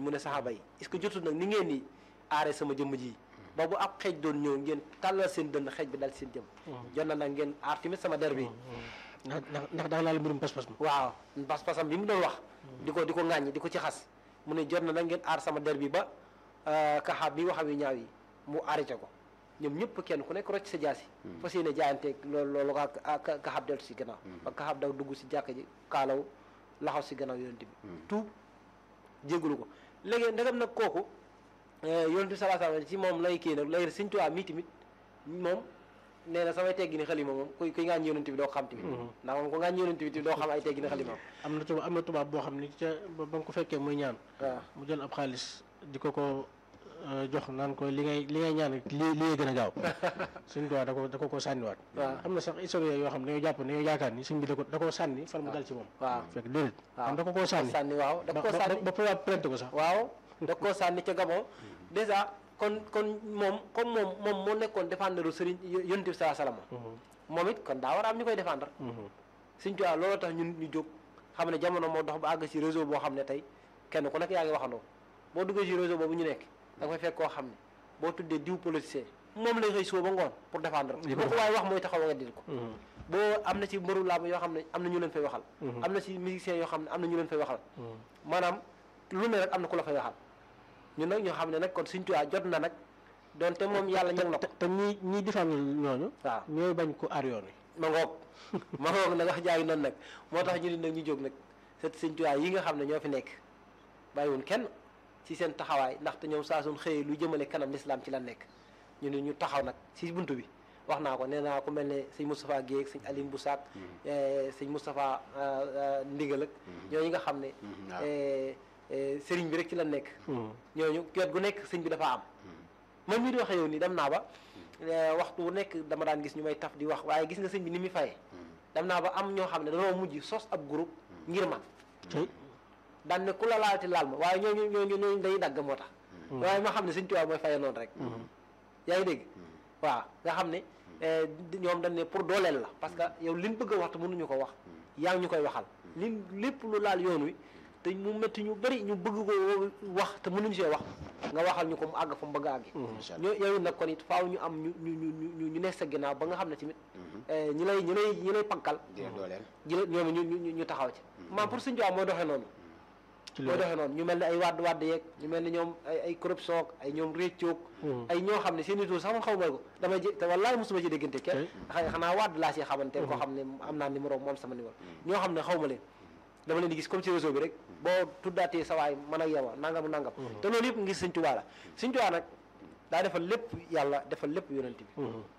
mu ne saxaaba yi est-ce que jotul nag ni ngeen ni aare sama jëmm ji ba bu ab xeej doon ñëw ngeen tàllal seen dënn xeej bi dal seen jëm jot na nag ngeen aar tamit sama der bi ndax ndax ndax daa laal mbirum pas-pas ma waaw pas-pasam bi mu doon wax di ko di ko ŋàññi di ko ci xas mu ne jot na nag ngeen aar sama der bi ba kaxaab bi waxam yu ñaaw yi mu arrêté ko ñoom ñëpp kenn ku nekk rocc sa jaasi fas yéene jaayanteeg loolu loolu ka kaxaab deltu si gannaaw ba kaxaab daw dugg si jàkk ji kaalaw laxaw si gannaaw yonent bi tuub jégalu ko léegi ndegam nag kooku yonent bi salaa salaam ci moom lay kii nag léegi Sëñ Tuubaa mii tamit moom nee na samay teggini xalima moom kuy kuy ngaañ yonent bi doo ko xam tamit ndax moom ku ngaañ yonent bi tamit doo xam ay teggini xalima am na tubaab am na tubaab boo xam ni ca ba ba nga ko fekkee muy ñaan waaw mu jël ab xaalis di ko ko euh, jox naan ko li ngay li ngay ñaan li li gën a gaaw suñ tubaab da ko da ko koo sànniwaat waaw am na sax historien yoo xam ne dañoo jàpp ne dañoo yaakaar ni suñ bi da ko da koo sànni far mu dal ci moom waaw fekk déedéet waaw am da ko koo sànni sànni waaw da ba koo ba sànni ba tubaab plainte ko sax waaw da koo sànni ca Gabon dèjà kon kon moom comme moom moom moo nekkoon défendre sëriñ yonent bi salaa salaam moom it kon daa war a am ñu koy défendre Sëñ Tuubaa loolu tax ñun ñu jóg xam ne jamono moo dox ba àgg ci réseau boo xam ne tey kenn ku nekk yaa ngi waxandoo boo duggee ci réseau boobu ñu nekk da nga fay fekk koo xam ne boo tuddee diw politicien moom lay xëy suba ba ngoon pour défendre Di ko ko boo ko waaye wax mooy taxaw nga dil ko boo am na ci mbëru làmb yoo xam ne am na ñu leen fay waxal am na ci musiciens yoo xam ne am na ñu leen fay waxal maanaam lu ne rek am na ku la fay waxal ñun nag ñoo xam ne nag kon Sëñ Tuubaa jot na nag donte moom yàlla ñëw na ko te te ñi ñi défendre ñooñu waaw ñooy bañ ko aar yoon wi ma ngoog ma ngoog nag wax jaay noonu nag moo tax ñu ne nag ñu jóg nag set Sëñ Tuubaa yi nga xam ne ñoo fi nekk bàyyiwun kenn ci seen taxawaay ndaxte ñoom saa suñ xëyee lu jëmale kanam lislaam ci la nekk ñu ne ñu taxaw nag ci buntu bi wax naa ko nee naa ko mel ne sëñ Moustapha Guèye ak sëñ Aline Boussac sëñ Moustapha Ndigal ak ñooñu nga xam ne waaw. eh, eh, sëriñ bi rek ci la nekk ñooñu wet gu nekk sëñ bi dafa am man mii di waxee yow nii dem naa ba eh, waxtu wu nekk dama daan gis ñu may taf di wax waaye gis nga sëñ bi ni muy fayee dem naa ba am ñoo xam ne dañoo mujj sos ab groupe ngir man tey daan ne ku la laalati laal ma waaye ñooñu ñooñu ñooñu day dagg moo tax waaye ma xam ne sëñ Tuubaa mooy fayee noonu rek yaa ngi dégg waaw nga xam ne eh, di- ñoom dañ ne pour dooleel la parce que yow liñ bëgg a wax te mënuñu ko wax yaa ngi ñu koy waxal li lépp lu laal yoon wi te mu métti ñu bëri ñu bëgg ko wax te mënuñu see wax nga waxal ñu ko mu àgg fa mu bëgg a àggi Incha allah. ñoo yow nag kon it faaw ñu am ñu ñu ñu ñu ñu nekk sa ginnaaw ba nga xam ne tamit eh, ñi lay ñi lay ñi lay pankal di dooleel. ji la ñoom ñu ñu ñu taxaw ci maam pour Sëñ Tuubaa mooy doxee noonu ci mooy loolu doxee noonu ñu mel ne ay wadd wadd yeeg ñu mel ne ñoom ay ay corruption ak ay ñoom réccoog ay ñoo xam ne seen i tur sax man xaw ma ko damay jé te wallaay mosuma ci déggante kenn xëy xanaa wadd laa si xamante koo xam ne am naa numéro moom sama numéro ñoo xam ne xaw ma leen dama leen di gis comme ci réseau bi rek boo tuddaatee sa waay man ak yow a nangam nangam te loolu yëpp ngir Sëñ Tuubaa la Sëñ Tuubaa nag daa defal lépp yàlla defal lépp yonent bi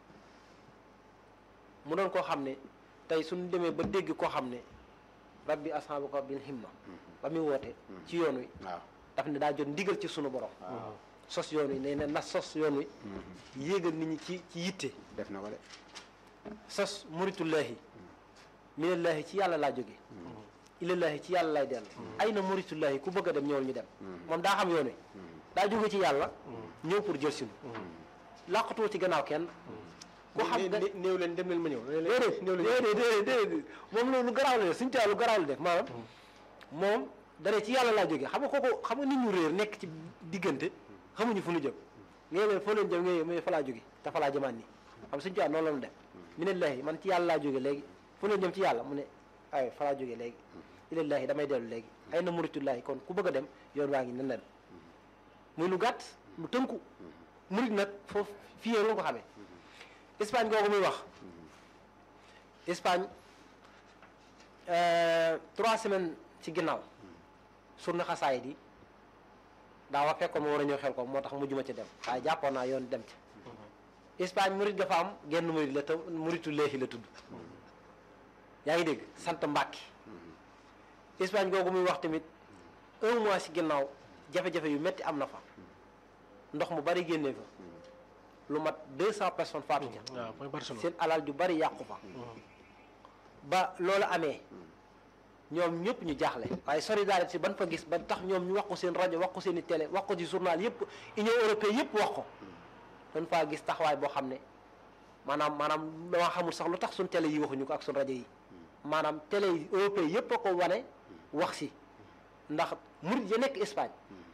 mu doon koo xam ne tey suñu demee ba dégg koo xam ne rabbi ashaabaka bil himma ba muy woote ci yoon wi waaw. daf ne daa jot ndigal ci sunu borom sos yoon wi nee na na sos yoon wi yéegal nit ñi ci ci yitte def na ko de. sos muritullahi minallahi ci yàlla laa jóge ilallahi ci yàlla lay dellu ay na muritullahi ku bëgg a dem ñëwal ñu dem moom daa xam yoon wi daa jóge ci yàlla ñëw pour jël sinu làqatuwoo ci gannaaw kenn ku xam ne né- néew leen dem leen ma ñëw déedéet déedéet déedéet déedéet moom loolu lu garaaw la def suñu tubaab lu garaaw la def maanaam moom dana ci yàlla laa jógee xam nga kooku xam nga nit ñu réer nekk ci diggante xamuñu fu ñu jëm ngay leen foo leen jëm ngay mais fa laa jóge te fa laa jëmaat nii xam suñu tubaab noonu la mu def mi ne lahi man ci yàlla laa jóge léegi fu leen jëm ci yàlla mu ne ay fa laa jóge léegi ilallahi damay dellu léegi ay na muritullahi kon ku bëgg a dem yoon waa ngi nen leen muy lu gàtt lu tënku murit nag foofu fii la ko xamee Espagne googu muy wax Espagne euh, trois semaines ci ginnaaw surna xasaay di daa wax fekkoon ma war a ñëw xel ko moo tax mujjuma ci dem waaye jàppoon naa yoon dem ci Espagne murit dafa am genn murit la te muritu léexi la tudd yaa ngi dégg sant Mbàkke Espagne googu muy wax tamit un mois ci ginnaaw jafe-jafe yu metti am na fa ndox mu bari génnee fa lu mat deux cent personnes faatu ca waaw mooy Barcelone seen alal ju bari yàqu fa ba loolu amee ñoom ñëpp ñu jaaxle waaye solidarité ban fa gis ba tax ñoom ñu wax ko seen rajo wax ko seen i télé wax ko ci journal yëpp union européenne yëpp wax ko dañ faa gis taxawaay boo xam ne maanaam maanaam dama xamul sax lu tax suñ télé yi waxuñu ko ak suñ rajo yi maanaam télé yi européen yëpp a ko wane wax si ndax murit ya nekk Espagne